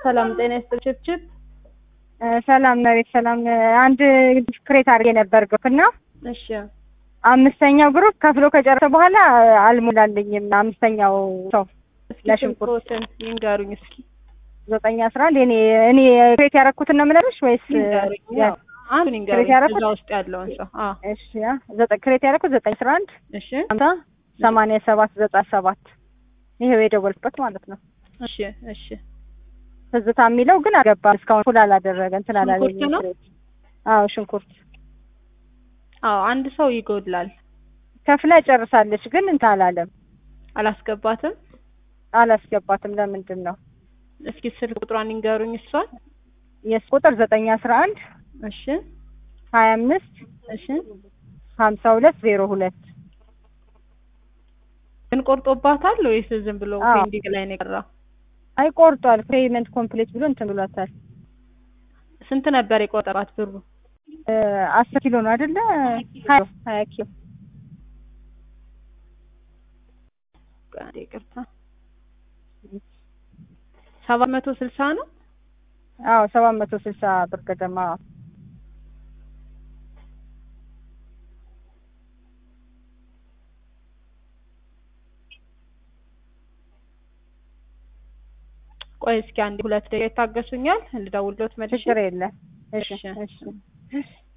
ሰላም ጤና ይስጥልኝ ችብችብ ሰላም መቤት ሰላም። አንድ ክሬት አድርጌ ነበር ግሩፕ እና እሺ አምስተኛው ግሩፕ ከፍሎ ከጨረሰ በኋላ አልሞላልኝም። አምስተኛው ሰው እስኪ ለሽንኩርት ስልክዎትን ይንገሩኝ እስኪ ዘጠኝ አስራ አንድ እኔ እኔ ክሬት ያደረኩትን ነው የምነግርሽ ወይስ ይንገሩኝ ያው አንዱን ይንገሩኝ ያደረኩት? እዛ ውስጥ ያለውን ሰው አዎ እሺ ያ ዘጠኝ ክሬት ያደረኩት ዘጠኝ አስራ አንድ እሺ ሀምሳ ሰማንያ ሰባት ዘጠና ሰባት ይሄው የደወልኩበት ማለት ነው። እሺ እሺ ትዝታ የሚለው ግን አልገባም እስካሁን ፉል አላደረገ እንትን አላለኝም። ሽንኩርት ነው? ክሬት አዎ ሽንኩርት አዎ አንድ ሰው ይጎድላል ከፍላ ጨርሳለች፣ ግን እንትን አላለም አላስገባትም አላስገባትም። ለምንድን ነው እስኪ ስልክ ቁጥሯን ይንገሩኝ እሷን የስ ቁጥር ዘጠኝ አስራ አንድ እሺ ሀያ አምስት እሺ ሀምሳ ሁለት ዜሮ ሁለት ግን ቆርጦባታል ወይስ ዝም ብሎ አዎ። ፔንዲንግ ላይ ነው የቀረው አይ ቆርጧል። ፔይመንት ኮምፕሊት ብሎ እንትን ብሏታል። ስንት ነበር የቆጠባት ብሩ እ አስር ኪሎ ነው አይደለ? ሀያ ሀያ ኪሎ አንዴ ይቅርታ ሰባት መቶ ስልሳ ነው አዎ ሰባት መቶ ስልሳ ብር ገደማ ቆይ እስኪ አንድ ሁለት ደቂቃ ይታገሱኛል ልደውልሎት መልሼ ችግር የለም። እሺ እሺ። እሺ